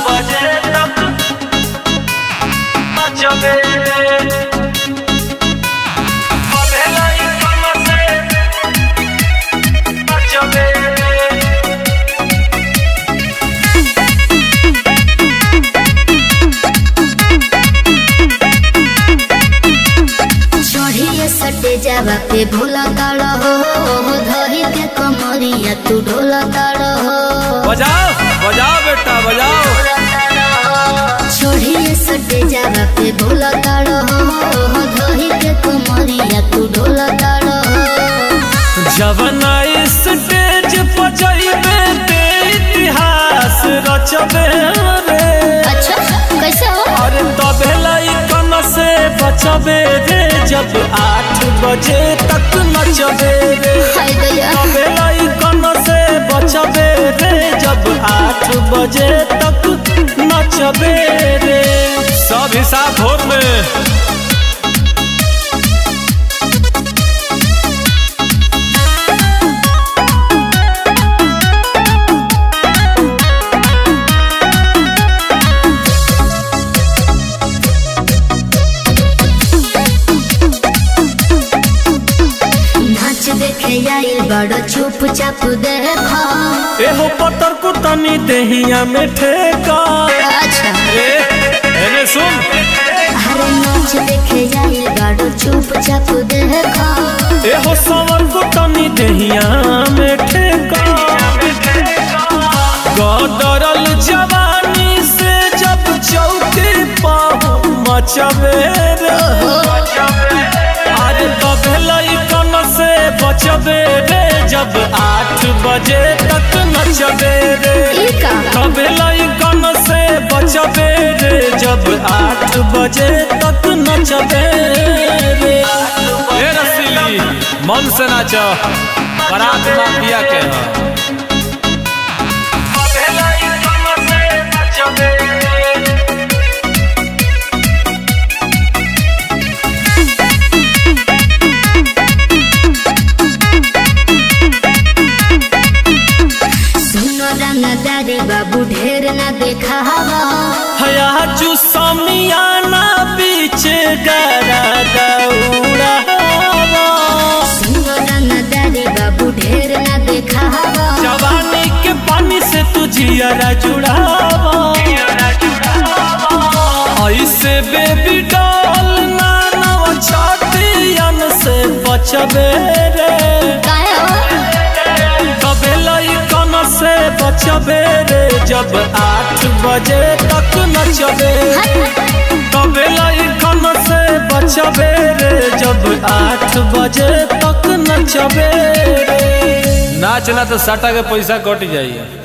बजे तक नचबे पढ़ेला ई कम से नचबे चढ़िए सटे जावा पे भोला ताड़ हो धरी के कमरिया तू ढोला ताड़ हो बजाओ बजाओ बेटा बजाओ चढ़िए सटे जावा पे भोला ताड़ हो धरी के कमरिया तू ढोला ताड़ हो जवन स्टेज पर जइबे ते इतिहास रचबे रे अच्छा कैसे हो अरे तबे लइकन से बचबे रे जब आठ बजे तक नचबे रे हाय गया तबे लइकन से बचबे रे जब आठ बजे तक नचबे रे सब हिसाब भोर में नाच देखे आइल बड़ चुप चाप देखो एहो पतर को तनी देहिया में ठेका अच्छा ए एने सुन अरे नाच देखे आइल बड़ चुप चाप देखो एहो समर को तनी देहिया में ठेका गदरल जवानी से जब चौकी पाहु मचबे रे अरे तबे लइकन से बचबे रे जब आठ बजे तक नचबे रे ई का तबे लइकन से बचबे रे जब आठ बजे तक नचबे रे ए रसीली मन से नाच बरात माफिया के ह सुनो रंगदारी बाबू ढेर न देखा हवा हया चू समियाना बीच गरा दौड़ा सुनो रंगदारी बाबू ढेर न देखा हवा जवानी के पानी से तू जियरा जुड़ावा ऐसे बेबी डॉल नानव छातियन से बचबे रे काहे हो कबे लइकन से बचबे रे जब आठ बजे तक नचबे कबे लइकन से बचबे रे जब आठ बजे तक नचबे रे नाच ना तो सटा के पैसा कट जाइए